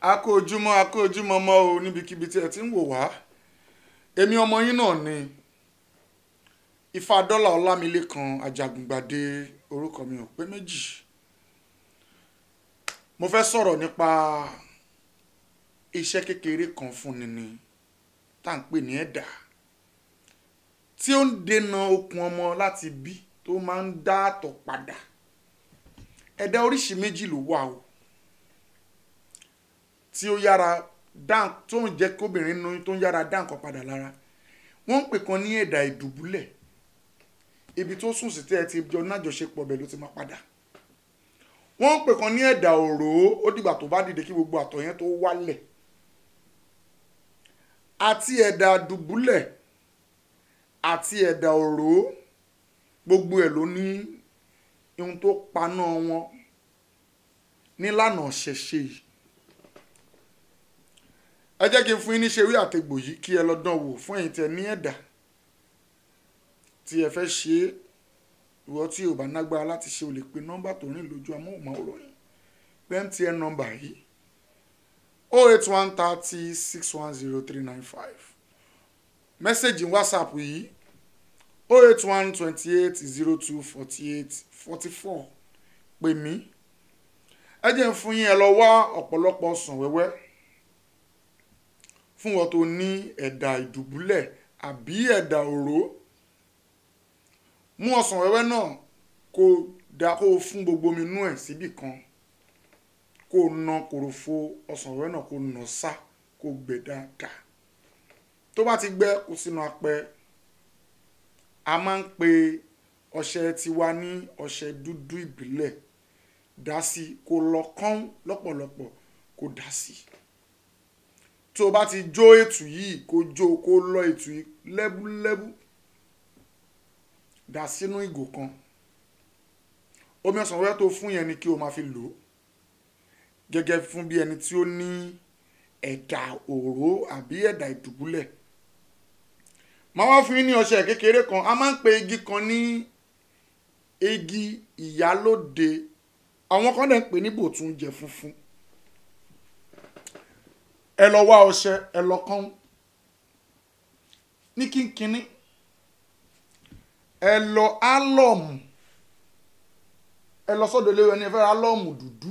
a kú ojúmọ́ a kú ojúmọ́ mọ́ o níbikíbi tí ẹ ti ń wò wá èmi ọmọ yín náà ni ifá dọ́là ọlámilékan ajagungbadé orúkọ mi ò pé méjì mo fẹ́ sọ̀rọ̀ nípa iṣẹ́ kékeré kan fúnni ni tá à ń pè ní ẹ̀dà tí ó ń dènà okun ọmọ láti bí tó máa ń dá àtọ̀ padà ẹ̀dà oríṣi méjì ló wà o tí ó yára dán tó ń jẹ́ kóbìnrin nu tó ń yára dá nǹkan padà lára wọ́n ń pè kan ní ẹ̀dà ìdùbúlẹ̀ ibi tó sùn sí tẹ́ ẹ ti jọ nájọṣepọ̀ bẹ̀ ló ti máa padà wọ́n ń pè kan ní ẹ̀dà òró ó dìgbà tó bá dìde kí gbogbo àtọ̀ yẹn tó wálẹ̀ àti ẹ̀dà dùbúlẹ̀ àti ẹ̀dà òró gbogbo ẹ̀ ló ní ohun tó paná wọn nílànà ṣẹ̀ṣẹ̀ yìí ẹ jẹ́ kí n fún yín ní ṣeré àtẹ̀gbò yìí kí ẹ lọ dán wò fún ẹ̀yin tẹ́ ní ẹ̀dà tí ẹ fẹ́ ṣe é ìwọ tí ò bá nágbára láti ṣe o lè pe nọ́mbà tó rìn lójú amóhùnmáwòrán yìí pé MTN nọ́mbà yìí o eight one thirty six one zero three nine five mẹ́sẹ̀gì whatsapp yìí o eight one twenty eight zero two forty eight forty four pè mí ẹ jẹ́ ń fún yín ẹ lọ wá ọ̀pọ̀lọpọ̀ ọsàn wẹ́wẹ́ fún wọn tó ní ẹ̀dà ìdùbúlẹ̀ àbí ẹ̀dà òró mú ọsàn wẹ́wẹ́ náà kó da kó fún gbogbo omi inú ẹ̀ síbì kan kó na kòròfo ọsàn wẹ́wẹ́ náà kó nà sá kó gbẹ dáadáa tó bá ti gbẹ kó sínú apẹ a máa ń pe ọṣẹ tiwa ní ọṣẹ dúdú ìbílẹ̀ dá sí kó lọ kán lọ́pọ̀lọpọ̀ kó dá sí tó o bá ti jó ètù yìí kó jó kó lọ ètù yìí lẹ́búlẹ́bú dà sínú ìgò kan omi ọsàn wẹ́wẹ́ tó fún yẹn ni kí o máa fi lò ó gẹ́gẹ́ fún bí ẹni tí ó ní ẹ̀dà òró àbí ẹ̀dà ìdùbúlẹ̀ máa wá fún yín ní ọṣẹ kékeré kan a máa ń pe igi kan ní igi ìyálóde àwọn kan dẹ̀ ń pè ní bòtúnjẹ funfun ẹ lọ wá ọṣẹ ẹ lọ kán ní kínkínní ẹ lọ álọ̀mù ẹ lọ sọ́dọ̀ ilé ẹni ẹ fẹ́ álọ̀mù dúdú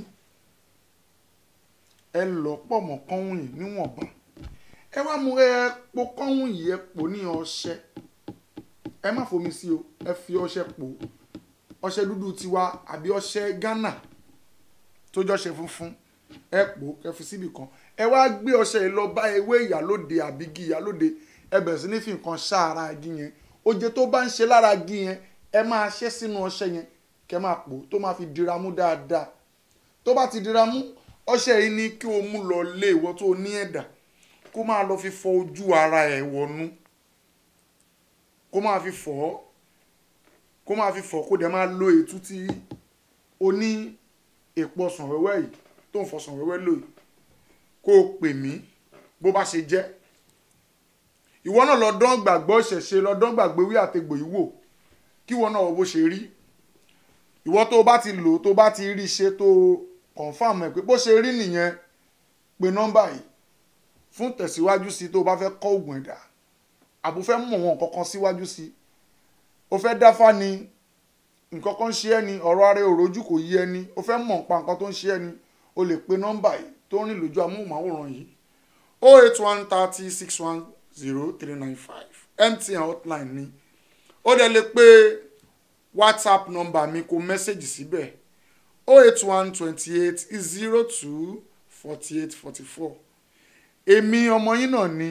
ẹ lọ pọ̀ mọ́ kọ́hún yìí níwọ̀nba ẹ wá mú epo kọ́hún yìí ẹ pò ní ọṣẹ ẹ má fomi sí o ẹ fi ọṣẹ pò ọṣẹ dúdú tiwa àbí ọṣẹ Ghana tó jọ́ṣẹ funfun ẹ pò ẹ fi síbì kan ẹ wá gbé ọṣẹ yìí lọ bá ewé ìyálóde àbí igi ìyálóde ẹ bẹ̀rẹ̀ sí ní fi nǹkan ṣáara igi yẹn oje tó bá ń ṣe lára igi yẹn ẹ máa ṣẹ́ sínú ọṣẹ yẹn kẹ́ máa pò tó máa fi dira mú dáadáa tó bá ti dira mú ọṣẹ yìí ní kí o mú lọ lé ìwọ tó ní ẹ̀dà kó máa lọ fi fọ ojú ara ẹ̀ wọnú kó máa fi fọ ọ́ kó máa fi fọ kó dẹ̀ máa lo ètú tí o ní èpo ọsàn wẹ́wẹ́ yìí tó ń fọsàn wẹ́wẹ́ lò yìí kó o pè mí bó bá ṣe jẹ́ ìwọ náà lọ dán gbàgbọ́ ṣẹ̀ṣẹ̀ lọ dán gbàgbé wí àtegbò yìí wò kí ìwọ náà wọ bó ṣe rí ìwọ tó bá ti lò tó bá ti rí ṣe tó confam ẹ̀ pé bó ṣe rí nìyẹn pe nọ́mbà yìí fún tẹ̀síwájú sí tó bá fẹ́ kọ́ ògùn ẹ̀dá àbò fẹ́ mọ̀ wọn kankan síwájú sí o fẹ́ dáfá ni nǹkan kan ṣe ẹ́ ni ọ̀rọ̀ ara òrojú kò yí ẹni o fẹ́ mọ̀ nípa nǹkan tó ń ṣe ẹ́ ni o lè pe nọ́mbà yìí tó ń rìn lójú amóhùnmáwòrán yìí o eight one thirty six one zero three nine five MTN hotline ni ó dẹ̀ lè pé whatsapp number mi kó mẹ́sẹ̀gì síbẹ̀ o eight one twenty eight zero two forty eight forty four èmi ọmọ yín náà ni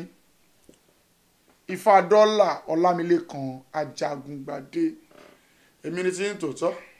ifá dọ́là ọlámilékan ajagungbadé èmi ni tí ń tòótọ́